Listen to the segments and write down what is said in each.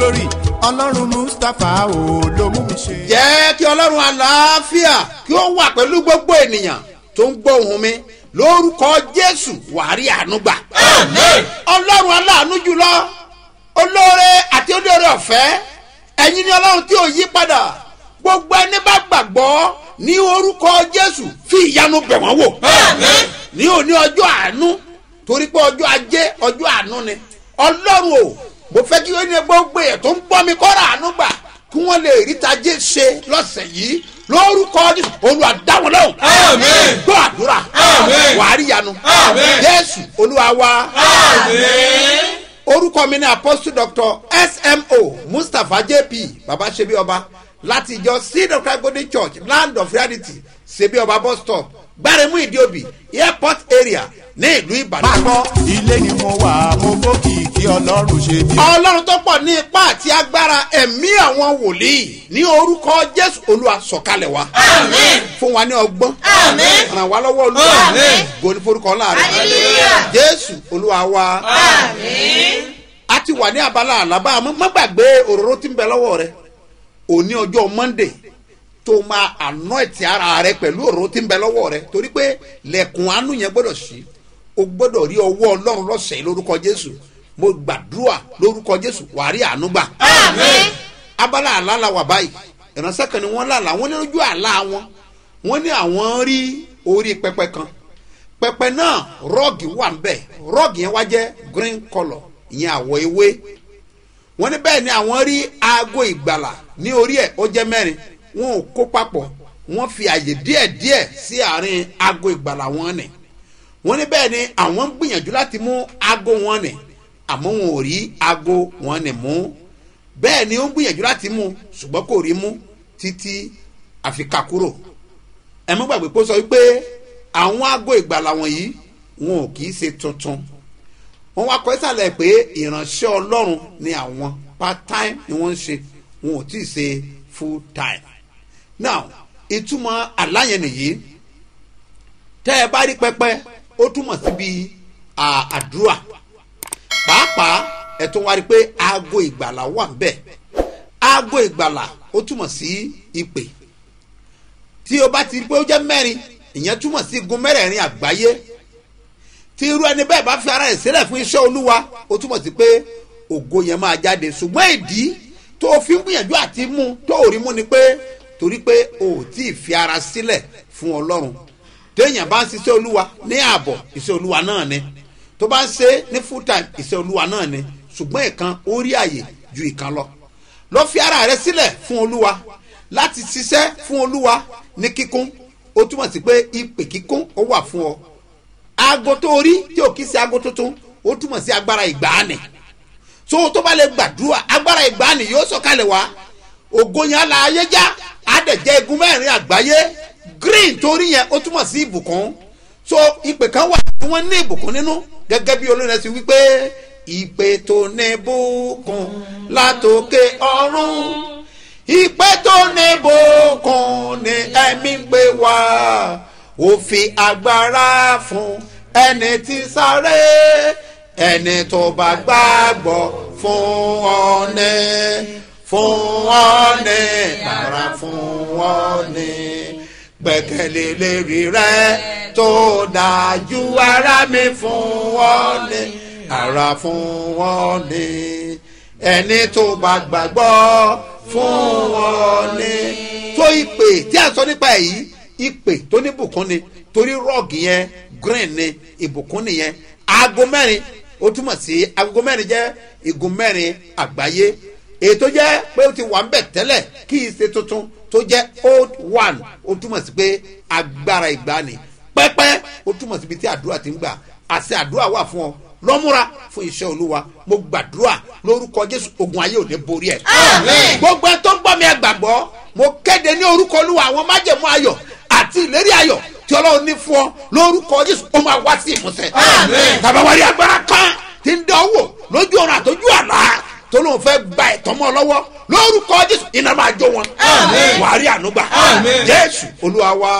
glory ọlọ́run mustapha o ló mú mi ṣe. jẹ́ kí ọlọ́run àlàáfíà kí ó wà pẹ̀lú gbogbo ènìyàn tó ń gbọ́ ohùn mi lórúkọ jésù wàárí àánú gbà. ọlọ́run aláàánú jùlọ olóore àti olóore ọ̀fẹ́ ẹ̀yin ni ọlọ́run tí ò yí padà gbogbo ẹni bá gbàgbọ́ ní orúkọ jésù fi ìyanu bẹ̀ wọ́n wò. ní òní ọjọ́ àánú torí pé ọjọ́ ajé ọjọ́ àánú ni ọlọ́run o mo fẹ́ kí ó ní gbogbo ẹ̀ tó ń gbọ́ mi kọ́ra àánú gbà kí wọ́n lè rí tajé ṣe lọ́sẹ̀ yìí lórúkọ jésù olúwa dá wọn lóhùn. Àmín. gbọ́ àdúrà Àmín. wàá rí ìyanu Àmín. jésù olúwa wa Àmín. orúkọ mi ní apostle doctor smo mustapha jp baba sebi ọba láti ìjọ seed of christ golden church land of reality sebi ọba bus stop gbáremú ìdíòbí airport area ní ìlú ìbàdàn. pápọ̀ ilé ni mo wà mo gbókìkí ọlọ́run ṣe bí. ọlọ́run tó pọ̀ ní ipá àti agbára ẹ̀mí àwọn wòlíì ní orúkọ jésù olúwa sọ̀kalẹ̀ wa. Àmín. fún wa ní ọgbọ́n. Àmín. ràn wá lọ́wọ́ olúwa. Àmín. gòní forúkọ láàrin. Hallelujah. jésù olúwa wa. Àmín. a ti wà ní abala àlábá àmọ́ má gbàgbé òróró tí ń bẹ lọ́wọ́ rẹ òní ọjọ́ monday tó máa anoint ara rẹ pẹ̀lú òróró tí ń bẹ lọ́wọ́ rẹ torí pé lẹ̀kùn àánú yẹn gbọ́dọ̀ sí o gbọ́dọ̀ rí ọwọ́ ọlọ́run lọ́sẹ̀ yìí lórúkọ jésù mo gbàdúrà lórúkọ jésù wàá rí àánú gbà Àmín. abala àlá la wà báyìí ìránṣẹ́ kan ni wọ́n lálàá wọ́n ní lójú àlá wọn wọ́n ní àwọn rí orí pẹpẹ kan pẹpẹ náà rọ́ọ̀gì wà ń bẹ̀ rọ́ọ̀gì yẹn wá jẹ́ green colour ìyẹn àwọ̀ ewé wọ́n ní bẹ́ẹ̀ ni àwọn rí aago ìgbàlà ní orí ẹ̀ ó jẹ́ mẹ́rin wọn ò kó papọ̀ wọ́n fi àyè díẹ̀díẹ̀ sí àárín aago ìgbàlà wọn nì wọ́n ní bẹ́ẹ̀ ni àwọn ń gbìyànjú láti mú aago wọn nì àmọ́ wọn ò rí aago wọn nì mú bẹ́ẹ̀ ni ó ń gbìyànjú láti mú ṣùgbọ́n kò rí mú títí àfikà kúrò ẹ mú gbàgbé pé ó sọ wípé àwọn aago ìgbàlà wọ̀nyí wọn ò kì í ṣe tuntun wọ́n wá kọ́ ìsàlẹ̀ pé ìránṣẹ́ ọlọ́run ni àwọn part time ni wọ́n ń ṣe wọn ò tí ì ṣe full time now ìtumọ̀ àláyẹn nìyí tẹ́ ẹ bá rí pẹpẹ ó túmọ̀ síbi à- àdúrà pàápàá ẹ tún wá rí pé aago ìgbàlà wà ń bẹ̀ aago ìgbàlà ó túmọ̀ sí ìpè tí o bá ti rí pé ó jẹ́ mẹ́rin ìyẹn túmọ̀ sí igun mẹ́rẹ̀ẹ̀rin àgbáyé tí irú ẹni bẹ́ẹ̀ bá fi ara ẹ̀ sílẹ̀ fún iṣẹ́ olúwa ó túmọ̀ sí pé ògo yẹn máa jáde ṣùgbọ́n ìdí tó o fi ń gbìyànjú àti mú tó ò rí mú ni pé torí pé o ò tí ì fi ara sílẹ̀ fún ọlọ́run téèyàn bá ń ṣiṣẹ́ olúwa ní ààbọ̀ iṣẹ́ olúwa náà ni tó bá ń ṣe ní full time iṣẹ́ olúwa náà ni ṣùgbọ́n ìkan ó rí àyè ju ìkan lọ lọ fi ara rẹ sílẹ̀ fún olúwa láti ṣiṣẹ́ fún olúwa ní kíkún ó túmọ̀ sí pé ìpè kíkún ó wà fún ọ aago tó rí tí ò kí sí aago tuntun ó túmọ̀ sí agbára ìgbàanì so tó bá lè gbàdúrà agbára ìgbàanì yóò sọ̀kalẹ̀ wá ògo yẹn ala ayé já àdẹ̀jẹ́ igun mẹ́rin àgbáyé green torí yẹn ó túmọ̀ sí ìbùkún so ìpè kan wà tí wọ́n ní ìbùkún nínú gẹ́gẹ́ bí olórin ẹ̀ sì wípé ìpè tó ní bùkún látòkè ọ̀run ìpè tó ní bùkún ní ẹ̀mí gbé wá ó fi agbára fún ẹni tí sáré ẹni tó bá gbàgbọ́ fún ọ̀nẹ́ fún ọ̀nẹ́ bàrà fún ọ̀nẹ́ gbẹ̀kẹ̀lé lérí rẹ tó dájú ara mi fún ọ̀nẹ́ ara fún ọ̀nẹ́ ẹni tó bá gbàgbọ́ fún ọ̀nẹ́ tó ìpè tí a sọ nípa èyí ìpè tó ní bùkún ni torí rọ́ọ̀gì yẹn green ni ìbùkún nìyẹn aago mẹ́rin ó túmọ̀ sí aago mẹ́rin jẹ́ igun mẹ́rin àgbáyé èyí tó jẹ́ pé ó ti wà ń bẹ̀ tẹ́lẹ̀ kí í ṣe tuntun tó jẹ́ old one ó túmọ̀ sí pé agbára ìgbani pẹ́pẹ́ ó túmọ̀ síbi tí àdúrà ti ń gbà àṣẹ àdúrà wà fún ọ lọ́múra fún iṣẹ́ olúwa mo gbàdúrà lórúkọ jésù ogun ayé ò ní borí ẹ̀. Àmín. gbogbo ẹ tó ń gbọ́ mi ẹ gbàgbọ́ mo kéde ní orúkọ olúwa àwọn májẹ̀mú ayọ̀ àti ìlérí ayọ̀ tí ọlọ́run ní fún ọ lórúkọ jésù ó máa wá sí ìmúṣẹ. Àmín. tàbá wárí agbára kan tí ń dán wò lójú ọ̀run àtọ́jú àlá tó lóun fẹ́ gba ẹ̀tọ́ mọ́ ọ lọ́wọ́ lórúkọ jésù iná máa jó wọn. Àmín. wàá rí ànúgbà. Àmín. jésù olúwa wa.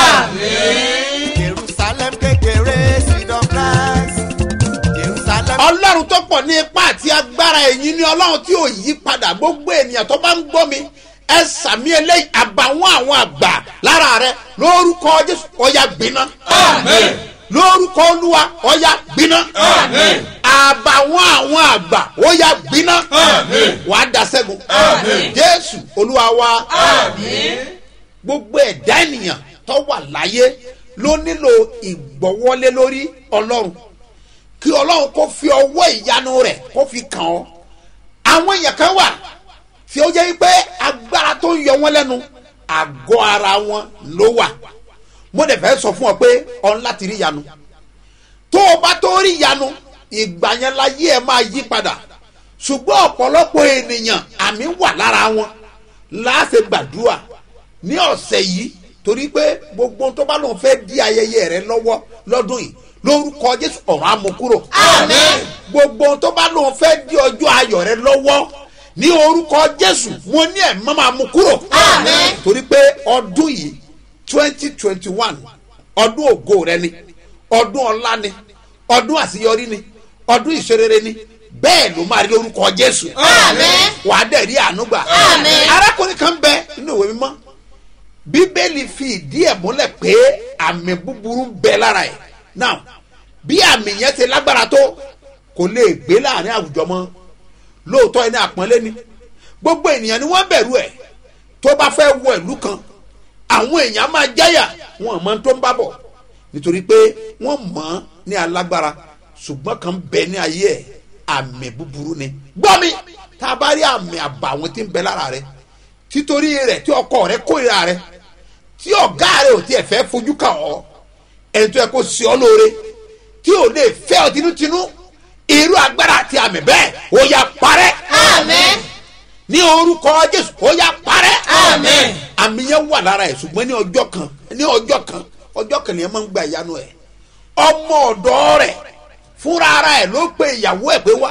Àmín. jerusalem kékeré seed of christ jerusalem. ọlọ́run tó pọ̀ ní ipá àti agbára agbára ẹ̀yìn ni ọlọ́run tí ò yí padà gbogbo ènìyàn tó bá ń gbọ́ mi ẹ sàmì eléyìí àbàwọ́n àwọn àgbà lára rẹ lórúkọ jésù ọ̀yà gbiná Àmín. lórúkọ olúwa ọ̀yà gbiná Àmín. àbàwọ́n àwọn àgbà ọ̀yà gbiná Àmín. wàá da sẹ́gun Àmín. jésù olúwa wa Àmín. gbogbo ẹ̀dá ènìyàn tó wà láyé ló nílò ìgbọ́wọ́lé lórí ọlọ́run kí ọlọ́run kó fi ọwọ́ ìyanu rẹ̀ kó fi kàn ọ́ àwọn èèyàn kan wà tí ó jẹ́ pé agbára tó ń yọ wọ́n lẹ́nu àgọ́ ara wọn ló wà mo dẹ̀ fẹ́ sọ fún ọ pé ọ̀n láti rí ìyanu tó o bá tó rí ìyanu ìgbà yẹn láyé ẹ máa yí padà ṣùgbọ́n ọ̀pọ̀lọpọ̀ ènìyàn àmì wà lára wọn láàṣẹ gbàdúrà ní ọ̀sẹ̀ yìí torí pé gbogbo ohun tó bá lóun fẹ́ di ayẹyẹ rẹ lọ́wọ́ lọ́dún yìí lórúkọ jésù ọ̀rọ̀ amukúrò. Àmín. gbogbo ohun tó bá lóun fẹ́ di ọjọ́ ayọ̀ rẹ lọ́wọ́ ní orúkọ jésù mo ní ẹ̀ mọ́ máa mú kúrò. Àmín. torí pé ọdún yìí twenty twenty one ọdún ògo rẹ ni ọdún ọlá ni ọdún àṣeyọrí ni ọdún ìṣerere ni bẹ́ẹ̀ ló máa rí lórúkọ jésù. Àmín. wàá dẹ̀ rí àánú gbà. Àmín. arákùnrin kan bẹ nínú ìwé mímọ́ bíbélì fi ìdí ẹ̀ múlẹ̀ pé àmì búburú ń bẹ lára ẹ̀ now bí àmì yẹn ti lágbára tó kò lè gbé láàrin àwùjọ mọ́ lóòótọ́ ẹni àpọ́nlé ni gbogbo ènìyàn ni wọ́n bẹ̀rù ẹ̀ tó bá fẹ́ wọ ìlú kan àwọn èèyàn máa jáyà wọn mọ tó ń bá bọ̀ nítorí pé wọ́n mọ̀ ọ́n ní alágbára ṣùgbọ́n kan bẹ ní ayé ẹ̀ àmì búburú ni gbọ́ mi tá a bá rí àmì àbàwọn tí ń bẹ lára rẹ títorí rẹ tí ọkọ rẹ kórìíra rẹ tí ọ̀gá rẹ ò tiẹ̀ fẹ́ fojú kàn ọ́ ẹni tó yẹ kó sí ọ lóore tí ò lè fẹ́ ọ tinútinú irú agbára àti àmì bẹ́ẹ̀ ó yá parẹ́ Àmín. ní orúkọ jésù ó yá parẹ́ Àmín. àmì yẹn wà lára ẹ̀ ṣùgbọ́n ní ọjọ́ kan ní ọjọ́ kan ọjọ́ kan nìyẹn máa ń gba ìyanu ẹ̀ ọmọ ọ̀dọ́ rẹ̀ fúnra ara ẹ̀ ló pe ìyàwó ẹ̀ pé wá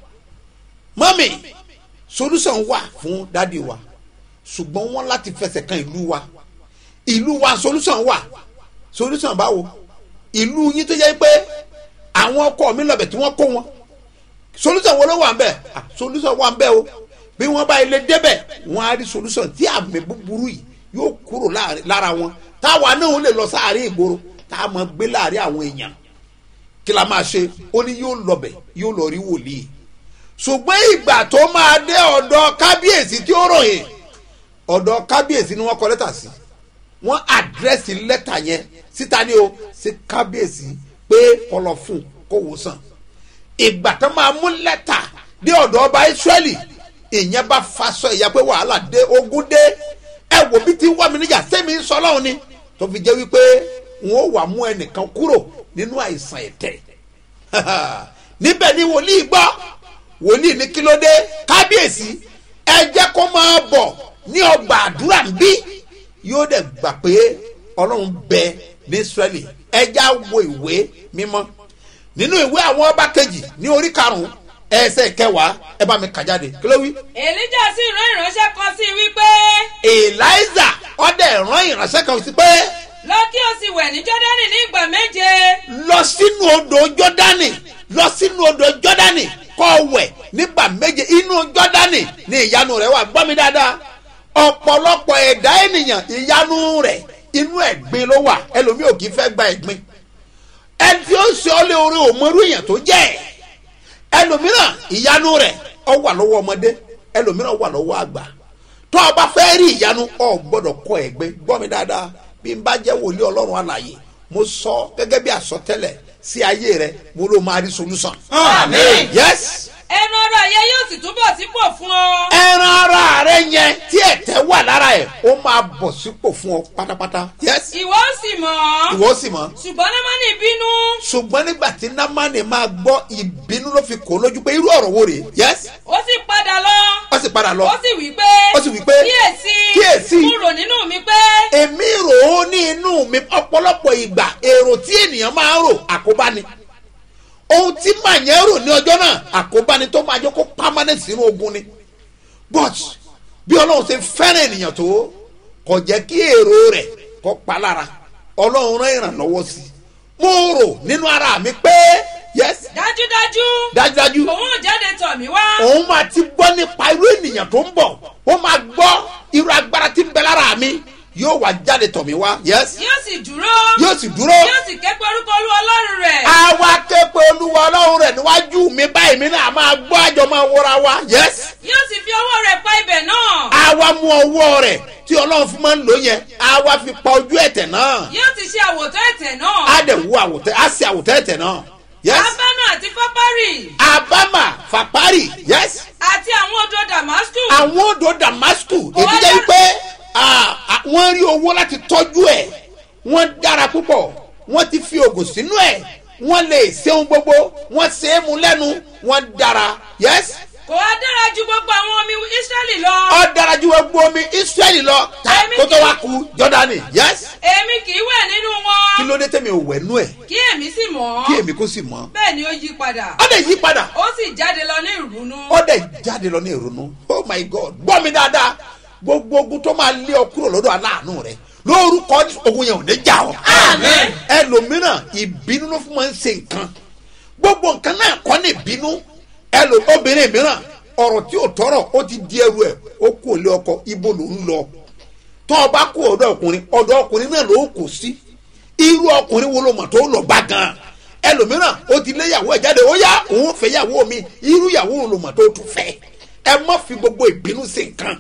mọ́mì solution wà fún dádì wa ṣùgbọ́n wọ́n láti fẹsẹ̀ kan ìlú wa ìlú wa solution wà solution báwo ìlú yín tó yẹ pé àwọn ọkọ mi lọ́bẹ̀ tí wọ́n kó wọn solution wo ló wà ń bẹ̀ Ah, solution wà ń bẹ̀ o bí wọ́n bá ilé débẹ̀ wọ́n á rí solution tí àmì búburú yìí yóò kúrò láàrin- lára wọn táwa náà ó lè lọ sáàrin ìgboro tá a máa gbé láàrin àwọn èèyàn kí la máa ṣe ó ní yóò lọbẹ̀ yóò lọ rí wòlíì ṣùgbọ́n ìgbà tó máa dé ọ̀dọ̀ kábíyèsí tí ó ròyìn ọ̀dọ̀ kábíyèsí ni wọ́n kọ lẹ́tà sí wọ́n àdírẹ́sì lẹ́tà yẹn síta ni o sí kábíyèsí pé kọlọ fún kó wò sàn ìgbà tó máa mú lẹ́tà dé ọ̀dọ̀ ọba israẹli ìyẹn bá faṣọ ìyá pé wàhálà dé ogun dé ẹ wò bí ti wá mi níjà sẹ́mi ń sọ lọ́hùn ni tó fi jẹ́ wípé wọn ò wà mú ẹnìkan kúrò nínú àìsàn ẹ̀tẹ̀ níbẹ̀ ni wòlíì gbọ́ wòlíì ní kí ló dé kábíyèsí ẹ jẹ́ kó máa bọ̀ ní ọgbà àdúrà ń bí yóò dẹ̀ gbà pé ọlọ́run bẹ ní israẹli ẹ já wo ìwé mímọ́ nínú ìwé àwọn ọba kejì ní orí karùn-ún ẹsẹ̀ kẹwàá ẹ bá mi kà jáde kí ló wí. èlíjà sì rán ìránṣẹ́ kan sí i wípé eliza ọdẹ rán ìránṣẹ́ kan sí pé lọ kí o sì wẹ̀ ní jọ́dánì ní ìgbà méje lọ sínú odò jọdani lọ sínú odò jọdani kọ́ wẹ̀ nígbà méje inú jọdani ni ìyanu rẹ̀ wà gbọ́ mi dáadáa ọ̀pọ̀lọpọ̀ ẹ̀dá ènìyàn ìyanu rẹ̀ inú ẹ̀gbin ló wà ẹlòmíì ò kì í fẹ́ gba ẹ̀gbin ẹni tí ó ṣe ọ́ lé orí òmòrú èèyàn tó jẹ́ ẹ̀ ẹlòmíràn ìyanu rẹ̀ ọ wà lọ́wọ́ ọmọdé ẹlòmíràn wà lọ́wọ́ àgbà tó o bá fẹ́ rí ìyanu ọ gbọ́dọ̀ kọ ẹ̀gbẹ́ gbọ́ mi dáadáa bí n bá jẹ́ wòlíì ọlọ́run àlàyé mo sọ gẹ́gẹ́ bí àsọtẹ́lẹ̀ sí ayé rẹ mo ló máa rí solution. Àmín. yes ẹnu ọ̀rọ̀ ayé yóò sì túbọ̀ sípò fún ọ. ẹran ara rẹ yẹn tí ẹ̀tẹ̀ wà lára ẹ̀ ó máa bọ̀ sípò fún ọ pátápátá. yes ìwọ ó sì mọ̀ ọ́ ìwọ sì mọ̀ ṣùgbọ́n námánì bínú ṣùgbọ́n nígbà tí námánì máa gbọ́ ìbínú ló fi kó lójú pé irú ọ̀rọ̀ wo rèé yes ó sì padà lọ ó sì padà lọ ó sì wí pé Ó sì wí pé, kíyèsí kíyèsí. mo rò nínú mi pé èmi rò ó ní inú mi ọ̀pọ̀lọpọ̀ ìgbà èrò tí ènìyàn máa ń rò àkóbá ni ohun tí màá yẹn rò ní ọjọ́ náà àkóbá ni tó máa jẹ́ kó permanent sínú ogun ni but bí ọlọ́run ṣe fẹ́ràn ènìyàn tó kò jẹ́ kí èrò rẹ̀ kó pa lára ọlọ́run rán ìrànlọ́wọ́ sí i mo rò nínú ara mi pé yes dájúdájú dájúdájú òun ò jáde tọ̀ mí wá òun máa ti gbọ́ nípa irú ènìyàn tó ń bọ̀ ó máa gbọ́ irú agbára tí ń bẹ lára mi yóò wá jáde tọ̀ mí wá yes yóò sì dúró yóò sì dúró yóò sì ké pe orúkọ olú ọlọ́run rẹ̀ àwa képe olúwa ọlọ́run rẹ̀ níwájú mi báyìí mi náà máa gbọ́ àjọ máa wọra wa yes yóò sì fi ọwọ́ rẹ̀ pa ibẹ̀ náà àwa mú ọwọ́ rẹ̀ tí ọlọ́run fún máa ń lò yẹn àwa fi pa ojú ẹ̀tẹ̀ náà yóò ti ṣe àwòtán ẹ̀tẹ̀ náà á dẹ̀ wú àwòtẹ́ á sì àwòtẹ́ ẹ̀tẹ̀ náà yes abánà àti fápárì abama fapari yes àti àwọn odò damasku àwọn odò damasku èyí jẹ́ wípé ah, ah, wọ́n rí owó láti tọ́jú ẹ̀ wọ́n dára púpọ̀ wọ́n ti fi oògùn sínú ẹ̀ wọ́n lè ṣe ohun gbogbo wọ́n ṣe é mu lẹ́nu wọ́n dára yes kò wá dára ju gbogbo àwọn omi israẹli lọ ọ dára ju gbogbo omi israẹli lọ ta Èmi kó tó kì í- wá ku jọdani yes èmi kì í wẹ̀ nínú kí wọn ló dé tẹ̀mí ò wẹ̀ nú ẹ̀ kí èmi sì mọ̀ kí èmi kó sì mọ́ bẹ́ẹ̀ ni ó yí padà ọ dẹ̀ yí padà ó sì jáde lọ ní ìrúnú ó dẹ̀ jáde lọ ní ìrònú oh my god gbọ́ mi dáadáa gbogbo ogun tó máa lé ọ kúrò lọ́dọ̀ aláàánú rẹ lórúkọ ogun yẹn ò ní jà ọ́ Àmín. ẹlòmíràn ìbínú ló fún máa ń ṣe nǹkan gbogbo nǹkan náà kọ́ ní ìbínú ẹlò obìnrin mìíràn ọ̀rọ̀ tí ò tọrọ ó ti di ẹrù ẹ̀ ó kú òlé ọkọ ibo ló ń lọ tọ́ ọ bá kú ọ̀dọ̀ ọkùnrin ọ̀dọ̀ ọkùnrin náà ló kù sí irú ọkùnrin wo ló mọ̀ tó lọ bá gan ẹlòmíràn ó ti lé yàwó ẹ̀ jáde ó yá òun fẹ́ yàwó mi irú yàwó wo ló mọ̀ tó tún fẹ́ ẹ má fi gbogbo ìbínú sí nǹkan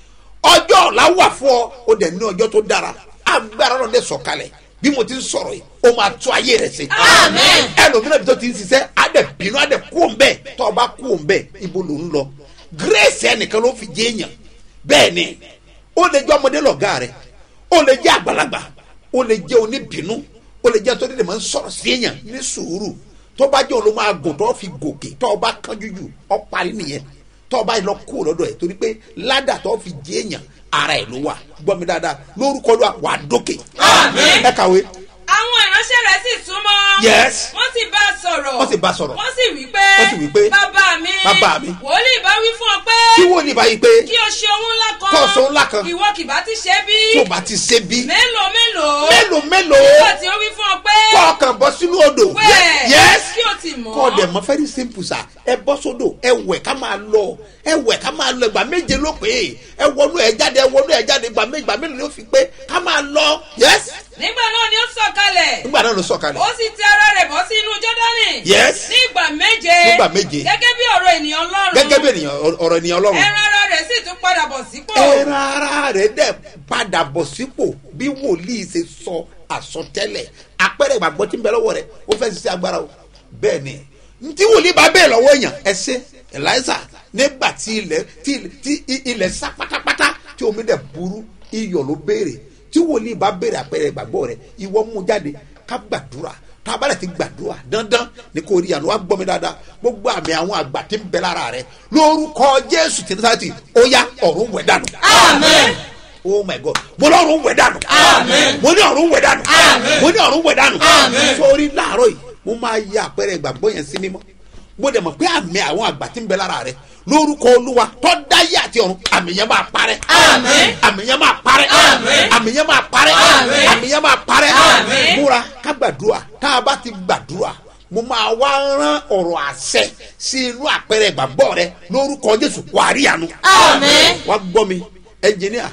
ọjọ́ ọ̀la wà fún ọ ó dẹ̀ ní ọjọ́ tó dára agbára náà dẹ̀ sọ̀kalẹ̀ bí mo ti ń sọ̀rọ̀ yìí ó máa tún ayé rẹ̀ sí. Àmín. ẹlòmíràn bí tó ti ń ṣiṣẹ́ á dẹ̀ bínú á dẹ̀ kú òun bẹ́ẹ̀ tó o bá kú òun bẹ́ẹ̀ ibo ló ń lọ grace ẹnìkan ló fi jẹ́ èèyàn bẹ́ẹ̀ ni ó lè jẹ́ ọmọdé lọ̀gá rẹ̀ ó lè jẹ́ àgbàlagbà ó lè jẹ́ oníbínú ó lè jẹ́ tó dé máa ń sọ̀rọ̀ sí èèyàn ní sùúrù tó bá jẹ́ òun ló máa gùn tó fi gòkè tó o bá kánjú jù ọ parí nìyẹn tó o bá lọ kú lọ́dọ̀ ẹ̀ torí pé ládà tó fi jẹ́ èèyàn ara ẹ̀ ló wà gbọ́ mi dáadáa lórúkọ ló wà á dókè. Àmín. ẹ kàwé àwọn ìránṣẹ́ rẹ̀ sì súnmọ́ Yes. wọ́n sì bá a sọ̀rọ̀ Wọ́n sì bá a sọ̀rọ̀. wọ́n sì wí pé Wọ́n sì wí pé, bàbá mi "Bàbá mi." wòlíì bá wí fún ọ pé kí wọ́n ní báyìí pé kí o ṣe ohun ńlá kan Kó o ṣe ohun ńlá kan. ìwọ kì bá ti ṣe bí tó o bá ti ṣe bí mélòó mélòó mélòó mélòó nígbà tí ó wí fún ọ pé kọ́ ọkàn bọ́ sínú odò wẹ̀ yes kí o ti mọ̀ kọ́ ọ dẹ̀ mọ́ very simple sa ẹ bọ́ sódò ẹ wẹ̀ ká máa lọ ẹ wẹ̀ ká máa lọ ìgbà méje ló pé ẹ wọnú ẹ jáde ẹ wọnú ẹ jáde ìgbà méje ìgbà mélòó ló fi pé ká máa lọ yes nígbà náà ni ó sọ̀kalẹ̀ nígbà náà ló sọ̀kalẹ̀ ó sì tẹ ara rẹ̀ bọ́ sí inú jọ́dánì Yes. ní ìgbà méje Nígbà méje. gẹ́gẹ́ bí ọ̀rọ̀ ènìyàn ọlọ́run gẹ́gẹ́ bí ènìyàn ọ̀rọ̀ ènìyàn ọlọ́run ẹran ara rẹ̀ sì tún padà bọ̀ sípò ẹran ara rẹ̀ dẹ̀ padà bọ̀ sípò bí wòlíì ṣe sọ àsọtẹ́lẹ̀ apẹ̀rẹ̀ ìgbàgbọ́ tí ń bẹ lọ́wọ́ rẹ̀ ó fẹ́ ṣiṣẹ́ agbára o bẹ́ẹ̀ ni ntí wòlíì bá bẹ́ẹ̀ lọ́wọ́ èèyàn ẹ ṣe eliza nígbà tí ilẹ̀ tí tí i- ilẹ̀ sá pátápátá tí omi dẹ̀ burú iyọ̀ ló béèrè tí wòlíì bá béèrè apẹ̀rẹ̀ ìgbàgbọ́ rẹ̀ ìwọ mú jáde ká gbàdúrà tá a bá lè ti gbàdúrà dandan ni kò rí àná wá gbọ́ mi dáadáa gbogbo àmì àwọn àgbà tí ń bẹ lára rẹ̀ lórúkọ jésù tìǹtàtì ó yá ọ̀run wẹ̀ dànù Àmín. oh my god mo ní ọ̀run wẹ̀ dànù Àmín. mo ní ọ̀run wẹ̀ dànù Àmín. mo ní ọ̀run wẹ̀ dànù Àmín. sórí láàárọ̀ yìí mo máa ya àpẹẹrẹ ìgbàgbọ́ yẹn sí mímọ́ mo dẹ̀ mọ̀ pé àmì àwọn àgbà tí ń bẹ lára rẹ lórúkọ olúwa tó dáyé àti ọ̀run àmì yẹn máa parẹ́ Àmín. àmì yẹn máa parẹ́ Àmín. àmì yẹn máa parẹ́ Àmín. àmì yẹn máa parẹ́ Àmín. múra ká gbàdúrà tá a bá ti gbàdúrà mo máa wá rán ọ̀rọ̀ àṣẹ sí inú àpẹẹrẹ ìgbàgbọ́ rẹ lórúkọ jésù wàá rí àánú Àmín. wá gbọ́ mi ẹnjìníà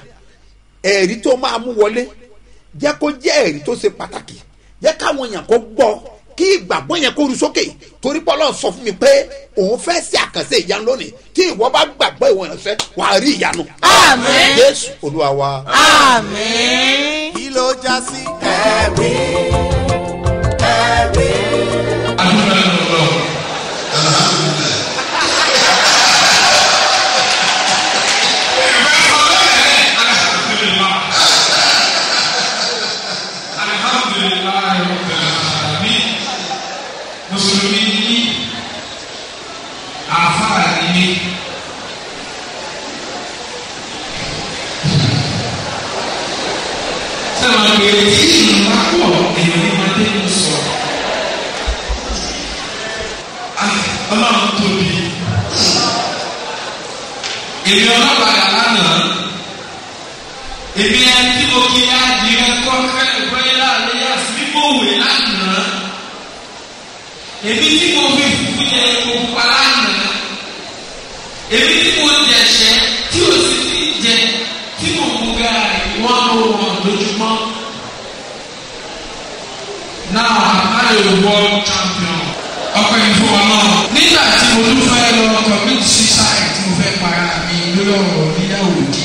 ẹ̀rí tó máa mú wọlé jẹ́ kó jẹ́ ẹ̀rí tó ṣe pàtàkì jẹ́ káwọn èèyàn kó gbọ́ kí ìgbàgbọ́ yẹn kó ru sókè torí pọ́lọ́ sọ fún mi pé òun fẹ́ ṣe àkànṣe ìyanu lónìí tí ìwọ bá gbàgbọ́ ìwọ ìránṣẹ́ wà á rí ìyanu. Àmín. jésù olúwa wa. Àmín. kí ló já sí ẹ̀rí ẹ̀rí. alhamdulilayi rabbil alamin mùsùlùmí ní àfáà ní sábà pé tí ìlú bá pọ̀ èèyàn ní máa dé ní sọ Ah, ọlọ́run tóbi èmi ọlọ́pàá lánàá èmi ẹni tí mo kí adìrẹ kọ́ kẹ́lẹ́ gbọ́yé láàrin yá sí mímọ́ òwe lánàá èmi tí mo fi jẹ epo pupa lánàá èmi tí mo jẹ̀ṣẹ́ tí o sì ti jẹ tí mo mú gaari wọ́n mú wọn lójúmọ́ now I'm a world champion ọkọ yìí fún wa náà nígbà tí mo tún fẹ́ lọ commit suicide tí mo fẹ́ para mi lórí ọ̀rọ̀ níyàwó dí.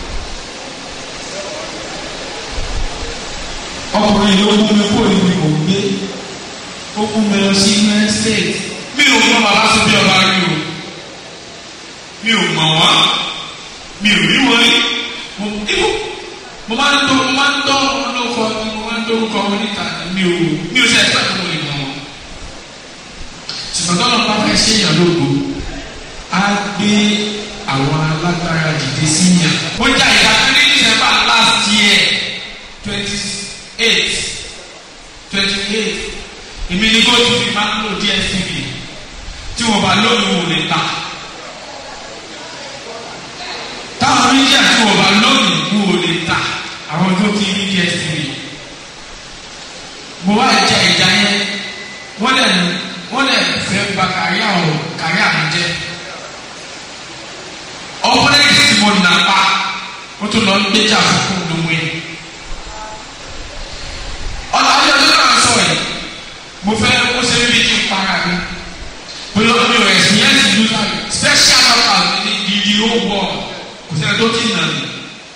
ọkùnrin ló mú mi kó níbi kò gbé ó mú mi lọ sí united states mi ò mọ bàbá tó bí ọba rí o mi ò mọ̀ wọ́n mi ò rí wọ́n rí mo ibò mo máa ń tó mo máa ń tọ́ wọn lóko ni mo máa ń dórúkọ wọn níta mi ò mi ò ṣe ẹ̀ka tó mo lè mọ̀ wọn ṣùgbọ́n tọ́lọ́ bá fẹ́ ṣe èèyàn lógo á gbé àwọn alágbára dìde sí yàn. ó jà ìjà kiri ní december last year twenty eight twenty eight èmi ní góòtù fi máa ń lò dstv tí wọ́n bá lónìí wò lè ta táwọn oníjà tí wọ́n bá lónìí wò lè ta àwọn tó ti ní dstv mo wá jà ìjà yẹn wọ́n lè wọ́n lè fẹ́ ba kárí àwọn kárí àwọn jẹ́ ọkùnrin tí mo nà pa ó tún lọ ń gbéjà fún lóhùn yìí ọ̀nà àti ọdún náà sọ yìí mo fẹ́ ó ṣe bí kí n para mi bóyá mi ò ẹ̀sìn yẹn ti lùtà mi special offer ní ìdí owó kò sẹ́ni tó ti nà mí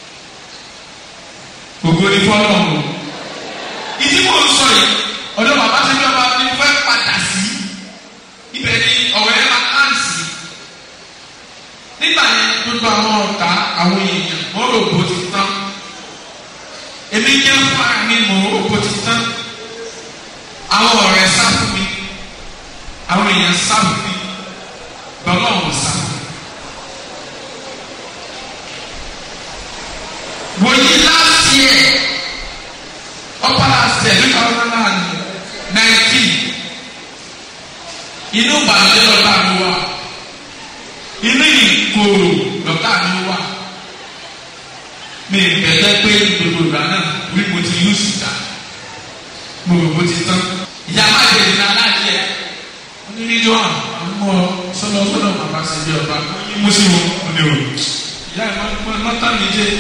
gbogbo ní fọ́lọ́ o ìdí mo ń sọ yìí ọ̀dọ̀ bàbá ṣe bí ọba mi fẹ́ padà sí ibẹ̀ ni ọ̀rẹ́ máa ń sí nígbà yẹn gbogbo àwọn ọ̀tá àwọn èèyàn wọ́n rò bó ti tán èmi jẹ́ fún ara mi mò ń rò bó ti tán àwọn ọ̀rẹ́ sá fún mi àwọn èèyàn sá fún mi bàbá òun sá fún mi. wòye last year ọ̀pá last year two thousand and nineteen inú ìbànújẹ́ lọ́tà mi wá inú ìkorò lọ́tà mi wá mi bẹ̀rẹ̀ pé gbogbo ìgbà náà wí mo ti yú sùdà mo rò mo ti tán ìyá má jẹ ìdílé aláàjẹ onídìjọ àmọ́ sọlọ sọlọ bàbá sẹbi ọba mo sì wọ ọdẹ o ìyá ẹ má tán mi jẹ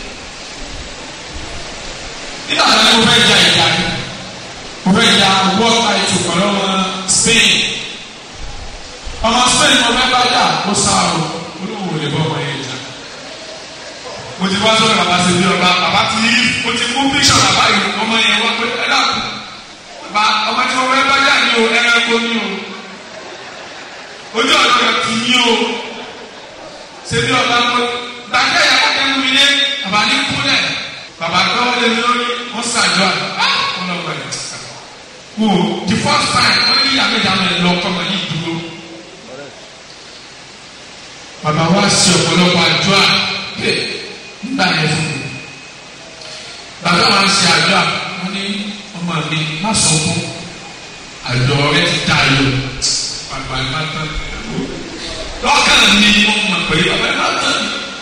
nígbà tí mo fẹ́ ja ìjà mo fẹ́ ja world title pẹ̀lú ọmọ Spain ọmọ Spain mo fẹ́ bá jà ó sá o olówó lè bọ́ ọmọ yẹn jà mo ti wá sọ̀rọ̀ bàbá ṣe bí ọba bàbá ti yí mo ti mú bíṣọ̀ bàbá yìí ọmọ yẹn wá pé ẹ dàkú bàbá ọmọ tí mo fẹ́ bá jà ní o ẹranko ní o ojú ọ̀dọ́ rẹ̀ ti yí o ṣe bí ọba mo gbàgbé yàrá kẹ́nu mi lé bàbá ní kúlẹ̀ bàbá gbọ́wọ́ lé lórí wọ́n ṣàjọ àwọn ọmọ ẹ̀ wò the first time wọ́n ní ìyá méjà máa lọ ọkọ ọmọ yìí dúró bàbá wa ṣe ọ̀pọ̀lọpọ̀ àdúrà nígbà yẹn fún mi bàbá wa ṣe àdúrà wọ́n ní ọmọ mi má sọ fún àjọ rẹ ti ta yọ bàbá ẹ má tán lọ́kàn mi wọ́n mọ̀ pé bàbá ẹ má tán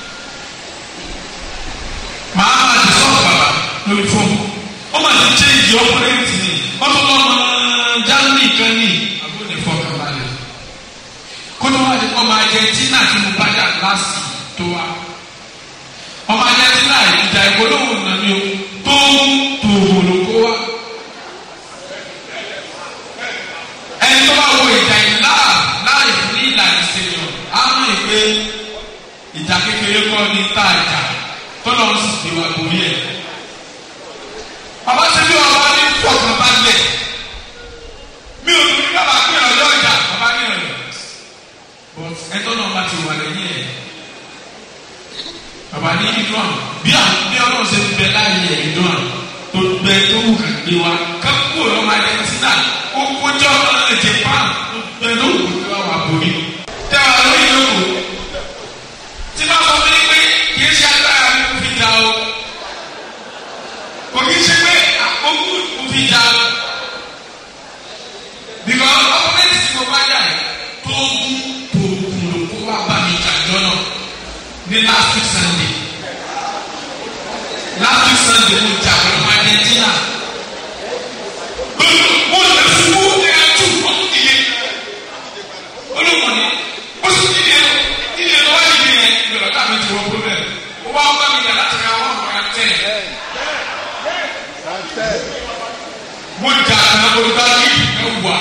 màá má ti sọ̀rọ̀ bàbá lórí fóònù wọ́n máa ti change ọ̀pọ̀lẹ́tì ni wọ́n tún lọ́mọ Germany kan ní àbúrò ìfọkànbalẹ̀ kótó wá di ọmọ Argentina tí mo bá dà láti tó wa ọmọ Argentina ìjà ìpolówó nà mí o tó tó olùkó wa ẹni tó bá wo ìjà ìlà láì fún ní ìlànà ìṣèlú á mọ̀ ìpè ìjà kékeré kọ́ ní tá a jà tọ́lọ̀ ń sì gbé wa borí ẹ̀. Bàbá ṣe bí ọba ní fọkàn bá lẹ̀. Mi ò tún ní bàbá pé ọjọ́ ìjà bàbá ní ọ̀yọ́. But ẹjọ́ náà bá ti wà lẹ́yìn ẹ̀. Bàbá ní ìdúrà bí àwọn bí ọlọ́run ṣe ti bẹ láàyè ẹ̀ ìdúrà tó gbẹ tó wù kàn gbé wa. Kápúkò lọ́mọ Argentina ó kójọ́ ọ̀nà Japan tó gbẹ tó wù kàn gbé wa wà borí. Tẹ́wà lórí yòókù. Tí bá sọ fún mi pé kì í ṣe agbára mi kò fi jà o kò kì í ṣe pé àkókò kò fi jà o bìkọ́ ọkùnrin tí mo bá jà yìí tó gún tó gún ló kó wá bá mi jà jọ́nà ní last week Sunday last week Sunday mo jà pẹ̀lú Argentina mo lè fún ní àtú ọ̀hún ìyẹn olùkọ́ ní ẹ̀wà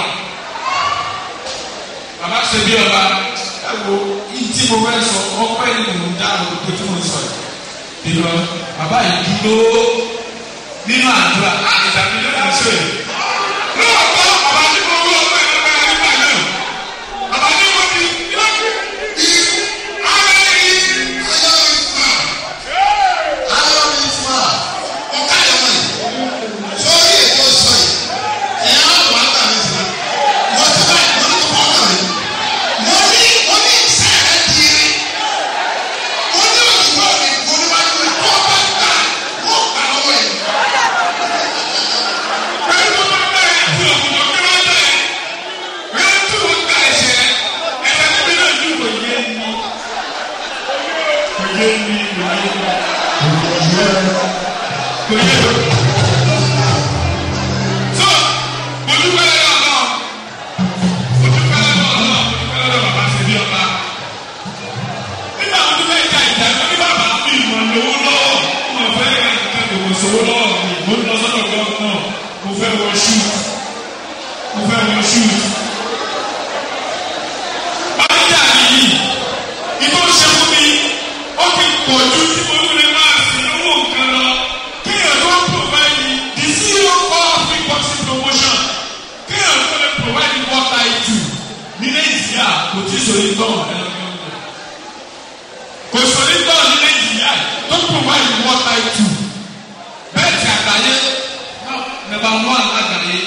bàbá ṣe bí ọba ẹ wo yìí tí mo fẹ́ sọ ọpẹ́ ni mò ń dá olùkọ́ tí mo ń sọ yìí ìlọ bàbá yìí dúró nínú àdúrà ìdàgbé ló ń sọ yìí. lóòótọ́ bàbá tí mo wú ọpẹ́ ìlú bá yàrá nígbà náà bàbá tí mo ti yọ̀ọ́ ara yìí. Sowó lọ́wọ́ mi, mo ń lọ sọ́dọ̀ gọ́ọ̀nà, mo fẹ́ wọ ṣúùtù, mo fẹ́ wọ ṣúùtù ọjà yìí ìbò ṣe fún mi ó ti pọ̀ ju tí mo lè máa sì lówó nǹkan lọ kéèyàn tó provide the CEO of free boxing promotion kéèyàn tó lè provide water itu ní nàìjíríà kò tí sori tán kò sori tán ní nàìjíríà tó provide water itu bẹ́ẹ̀ ti àgbáyé number one àgbáyé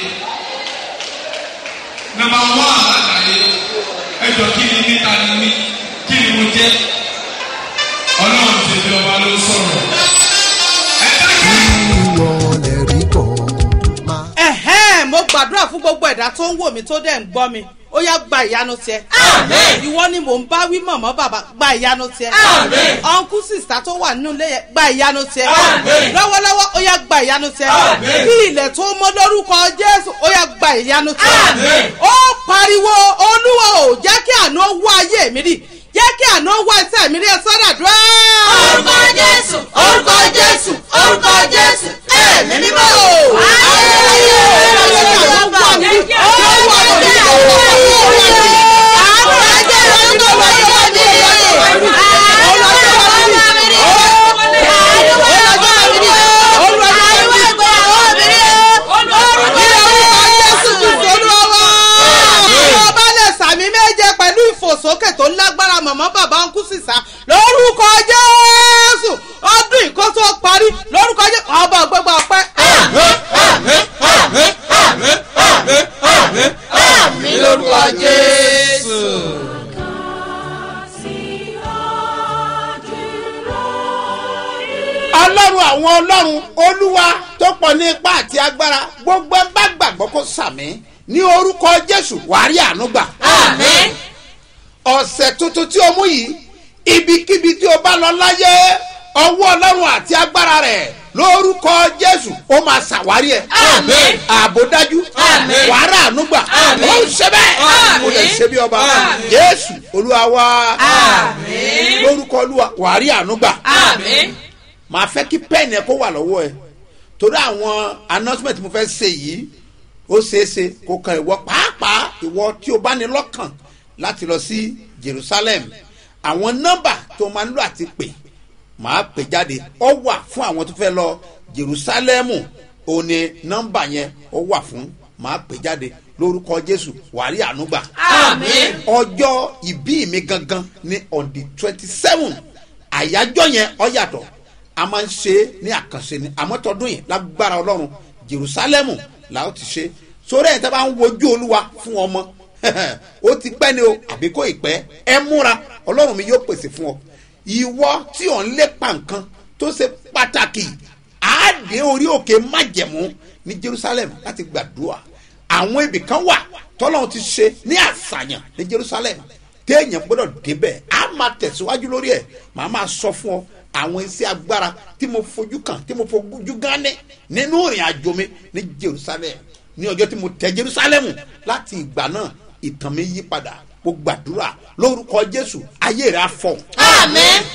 number one àgbáyé ẹjọ kí ni níta ni mí kí ni mo jẹ ọlọ́run ti di ọba ló sọ̀rọ̀ ẹ dákẹ́. ìwọ lè rí bọ̀ máa. ẹ̀hẹ́n mo gbàdúrà fún gbogbo ẹ̀dá tó ń wò mí tó dẹ̀ ń gbọ́ mi ó yá gba ìyanu tiẹ̀. Àmín. ìwọ ni mò ń bá wí mọ̀mọ́ bàbá gba ìyanu tiẹ̀. Àmín. ọ̀nkú sìsà tó wà nínú ilé yẹn gba ìyanu tiẹ̀. Àmín. lọ́wọ́lọ́wọ́ ó yá gba ìyanu tiẹ̀. Àmín. kí ilẹ̀ tó mọ́ lórúkọ jésù ó yá gba ìyanu tiẹ̀. Àmín. ó pariwo olúwa ò jẹ́ kí àná wá ayé mi rí jẹ́ kí àná wá iṣẹ́ mi rí ẹ sọ́dà dúró. Orúkọ Jésù, orúkọ Jésù, orúkọ Jésù, ẹ̀mí mímọ́. ayé ayé wà mí rí ó wà mí rí ó wà mí rí. ọba lè sàmì méje pẹ̀lú ìfòsókè tó lágbára mọ̀mọ́ bàbá ń kú sísá lórúkọ jésù ọdún ìkóso parí lórúkọ jésù ọba gbogbo ọpẹ́. lórúkọ Jésù. ọlọ́run àwọn ọlọ́run olúwa tó pọ̀ ní ipá àti agbára gbogbo ẹ bá gbàgbọ́ kó sàmì ní orúkọ jésù wàá rí àánú gbà. Àmín. ọ̀sẹ̀ tuntun tí o mú yìí ibikíbi tí o bá lọ láyé ọwọ́ ọlọ́run àti agbára rẹ̀ lórúkọ jésù ó máa ṣàwárí ẹ̀. Àmín. ààbò dájú Àmín. wàá rà àánú gbà Àmín. ó ń ṣe bẹ́ẹ̀ Àmín. ó lè ṣe bí ọba Àmín. jésù olúwa wá Àmín. lórúkọ olúwa wàá rí àánú gbà Àmín. màá fẹ́ kí pẹ́ẹ̀nì ẹ kó wà lọ́wọ́ ẹ torí àwọn announcement mo fẹ́ ṣe yìí ó ṣeéṣe kó kan ìwọ pàápàá ìwọ tí o bá ní lọ́kàn láti lọ sí jerusalem àwọn nọ́mbà tó máa ń lò àti pè màá pè jáde ó wà fún àwọn tó fẹ́ lọ jerusalem ó ní nọ́mbà yẹn ó wà fún màá pè jáde lórúkọ jésù wàrí ànúgbà Àmín. ọjọ́ ìbí mi gangan ní on the twenty seven àyájọ́ yẹn ọ yàtọ̀ a máa ń ṣe é ní àkànṣe ni àmọ́ tọdún yìí lágbára ọlọ́run jerusalemu la ó ti ṣe sórí ẹ̀ tí a bá ń wojú olúwa fún ọmọ ó ti pẹ́ ni o àbí kò ì pẹ́ ẹ múra ọlọ́run mi yóò pèsè fún ọ ìwọ tí ò ń lépa nǹkan tó ṣe pàtàkì àádé orí òkè májẹ̀mú ní jerusalem láti gbàdúrà àwọn ibì kan wà tọ́lọ́run ti ṣe ní àṣàyàn ní jerusalem téèyàn gbọ́dọ̀ débẹ̀ á máa tẹ̀síwájú lórí ẹ̀ màá máa sọ fún ọ àwọn iṣẹ́ agbára tí mo fojú kàn tí mo fojú gán ní nínú ìrìn àjò mi ní jerusalem ní ọjọ́ tí mo tẹ jerusalem láti ìgbà náà ìtàn mi yí padà mo gbàdúrà lórúkọ jésù ayé rẹ á fọ Àmín.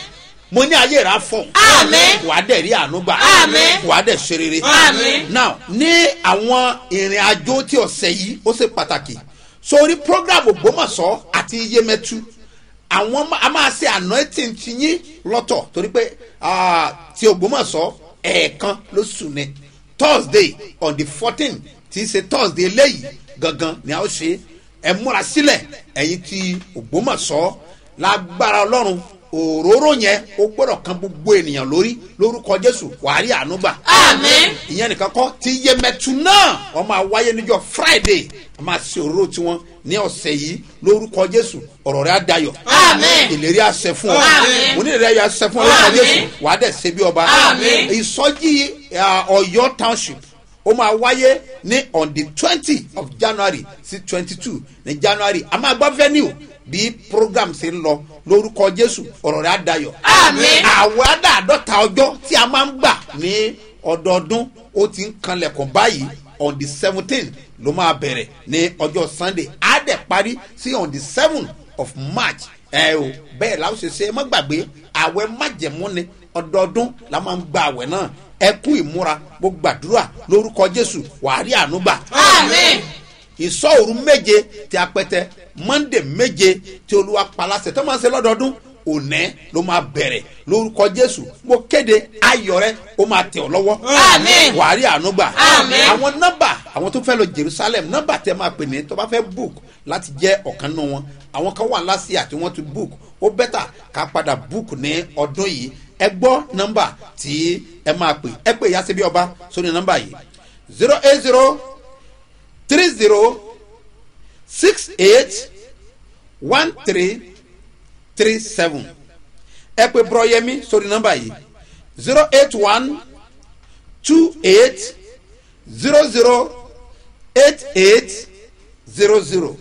mo ní ayé rà fọ Àmín. wàá dẹ̀ rí àánú gbà Àmín. wàá dẹ̀ ṣe rere Àmín. now ní àwọn ìrìn àjò tí ọ̀sẹ̀ yìí ó ṣe pàtàkì sórí program ògbómọ̀ṣọ́ àti iyemẹtu àwọn ma- a máa ṣe anointing ti yín lọ́tọ̀ torí pé ah, ti ògbómọ̀ṣọ́ ẹ̀ẹ̀kan lóṣù ni thursday on the fourteen tí í ṣe thursday eléyìí gangan ni a ó ṣe ẹ múra sílẹ̀ ẹ̀yin ti ògbómọ̀ṣọ́ lágbára ọlọ́run òróró yẹn ó gbọ́dọ̀ kan gbogbo ènìyàn lórí lórúkọ jésù wàá rí àánú gbà Àmín. ìyẹn nìkan kọ́ ti yẹmẹtu náà wọ́n máa wáyé níjọ́ friday a máa ṣe òróró tiwọn ní ọ̀sẹ̀ yìí lórúkọ jésù ọ̀rọ̀ rẹ̀ á dayọ̀ Àmín. ìlérí àṣẹ fún ọ Àmín. mo ní ìlérí àṣẹ fún ọ lórúkọ Àmín. jésù wàá dẹ̀ ṣe bí ọba Àmín. ìsọjí ah, ọ̀yọ́ township ó máa wáyé ní on the twenty of january sí twenty two ní january a máa gbọ́ venue bí program ṣe ń lọ lórúkọ jésù ọ̀rọ̀ rẹ̀ á dayọ̀ Àmín. àwẹ̀ àdáàdọ́ta ọjọ́ tí a máa ń gbà ní ọdọọdún ó ti ń kanlẹ̀kùn báyìí on the seventeen ló máa bẹ̀rẹ̀ ní ọjọ́ sunday á dẹ̀ parí sí on the seven of march ẹ o bẹ́ẹ̀ la ó ṣe ṣe ẹ má gbàgbé àwẹ̀ májẹ̀mú ni ọdọọdún la máa ń gba àwẹ̀ náà ẹ kú ìmúra mo gbàdúrà lórúkọ jésù wàá rí àánú gbà Àmín. ìsọ̀rù méje tí a pẹ́tẹ́ monday méje tí olúwa palasẹ̀ tó máa ń ṣe lọ́dọọdún òní ló máa bẹ̀rẹ̀ lórúkọ jésù mo kéde ayọ̀ rẹ ó máa tẹ̀ ọ́ lọ́wọ́ Àmín. wàá rí àánú gbà Àmín. àwọn nọ́mbà àwọn tó fẹ́ lọ jerusalem nọ́mbà tẹ máa pè ní tó bá fẹ́ book láti jẹ́ ọ̀kan nínú wọn àwọn kan wà lásìá tí wọ́n ti book ó bẹ́tà ká padà book ní ọdún yìí ẹ gbọ́ nọ́mbà tí ẹ máa pè ẹ pè yá síbi ọba sórí nọ́mbà yìí zero eight zero three zero six eight one three three seven ẹ pè bùrọ̀yẹmí sórí nọ́mbà yìí zero eight one two eight zero zero eight eight zero zero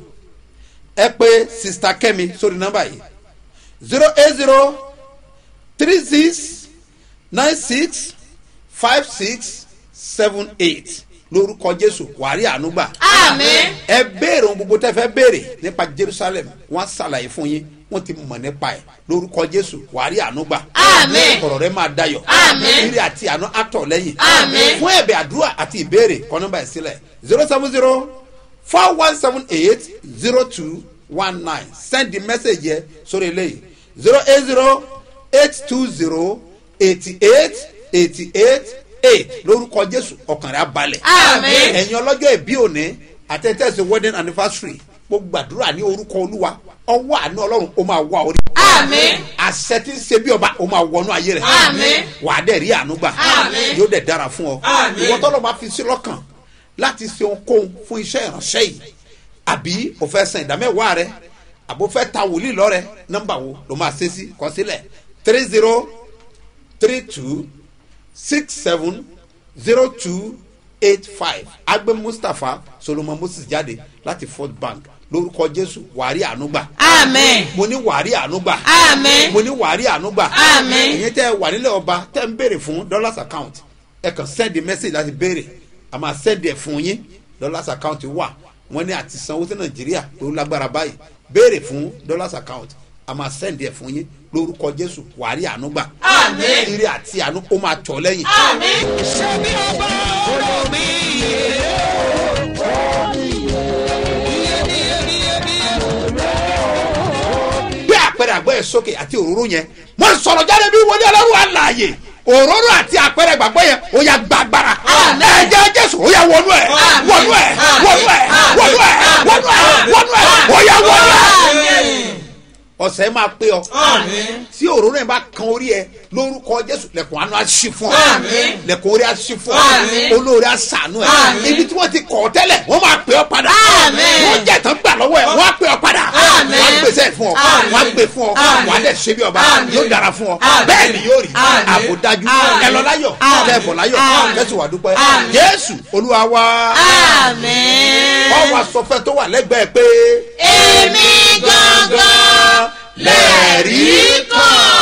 ẹ pè sista kẹ́mi sórí nọ́mbà yìí zero eight zero three six nine six five six seven eight lórúkọ jésù wàrí ànúgbà Àmín. ẹ béèrè ohun gbogbo tẹ fẹ béèrè nípa jerusalem wọn ṣàlàyé fún yín wọn ti mọ nípa ẹ lórúkọ jésù wàrí ànúgbà Àmín. ọ̀rọ̀ rẹ máa dayọ̀ Àmín. ire àti àánú àtọ̀ lẹ́yìn Àmín. fún ẹ̀bẹ̀ àdúrà àti ìbéèrè kọ́ nọ́mbà ẹ̀ sílẹ̀ zero seven zero four one seven eight zero two one nine send the message yẹ sórí eléyìí zero eight zero eight two zero eighty eight eighty eight eight lórúkọ jésù ọkàn rẹ abalẹ̀ Àmín. ẹ̀yin ọlọ́jọ́ ìbí òní àtẹ̀tẹ̀sẹ̀ wedding anniversary mo gbàdúrà ní orúkọ olúwa ọwọ́ àánú ọlọ́run ó máa wá orí Àmín. àṣẹ tí ń ṣe bí ọba ó máa wọnú ayé rẹ Àmín. wàá dẹ̀ rí àánú gbà Àmín. yóò dẹ̀ dára fún ọ Àmín. ìwọ tọ́lọ́ máa fi sí lọ́kàn láti ṣe ohunkóhun fún iṣẹ́ ìránṣẹ́ yìí àbí o fẹ́ san ìdámẹ́wàá rẹ àbò fẹ́ ta wòlíì lọ́rẹ nọ́mbà wo ló máa ṣe sí kọ sílẹ̀ three zero three two six seven zero two eight five agbe mustapha solomon moses jáde láti fort bank lórúkọ jésù wàárí ànúgbà Àmín. mo ní wàárí ànúgbà Àmín. mo ní wàárí ànúgbà Àmín. ìyẹn tẹ wà nílẹ̀ ọba tẹ́ ń béèrè fún dollars account ẹ kàn send message láti béèrè a máa send ẹ̀ fún yín dollars account wà wọ́n ní àti sanwó sí nàìjíríà tó lágbára báyìí béèrè fún dollars account a máa send ẹ̀ fún yín lórúkọ jésù wàárí ànúgbà Àmín. ire àti àánú ó máa tọ̀ lẹ́yìn. Àmín. gbé àpẹẹrẹ àgbẹ̀ ẹ̀ sókè àti òróró yẹn mo sọ̀rọ̀ jáde bí wọlé ọlọ́run àlàyé òróró àti àpẹẹrẹ ìgbàgbọ́ yẹn ó yà gbàgbára Àmín. ẹ̀jẹ̀ jésù ó yà wọnú ẹ̀ Àmín. wọnú ẹ̀ Àmín. wọnú ẹ̀ wọnú ẹ̀ wọnú ẹ̀ wọnú ẹ̀ ó yà wọnú ẹ̀. ọ̀sẹ̀ máa pé ọ tí òróró yẹn bá kan orí ẹ lórúkọ jésù lẹ̀kùn àánú àṣì fún ọ Àmín. lẹ̀kùn orí àṣì fún ọ Àmín. olórí àṣàánú ẹ Àmín. ibi tí wọ́n ti kọ̀ ọ́ tẹ́lẹ̀ wọ́n máa pè ọ́ padà Àmín. wọ́n jẹ̀ tán gbà lọ́wọ́ ẹ̀ wọ́n á pè ọ́ padà Àmín. wọ́n á gbèsè ẹ̀ fún ọ Àmín. wọ́n á gbé fún ọ Àmín. wọ́n á dẹ̀ ṣe bí ọba Àmín. yóò dára fún ọ Àmín. bẹ́ẹ̀ ni yóò rí Àmín. àbòdájú Àmín. ẹ lọ láyọ̀ Àmín. ẹ bọ̀ láyọ̀ Àmín. kẹ́sì wà dúpẹ́ Àmín. jésù olúwa wa Àmín. ọ wa sọ fẹ́ tó wà lẹ́gbẹ̀ẹ́ pé Èmi gangan lẹ̀rí kan.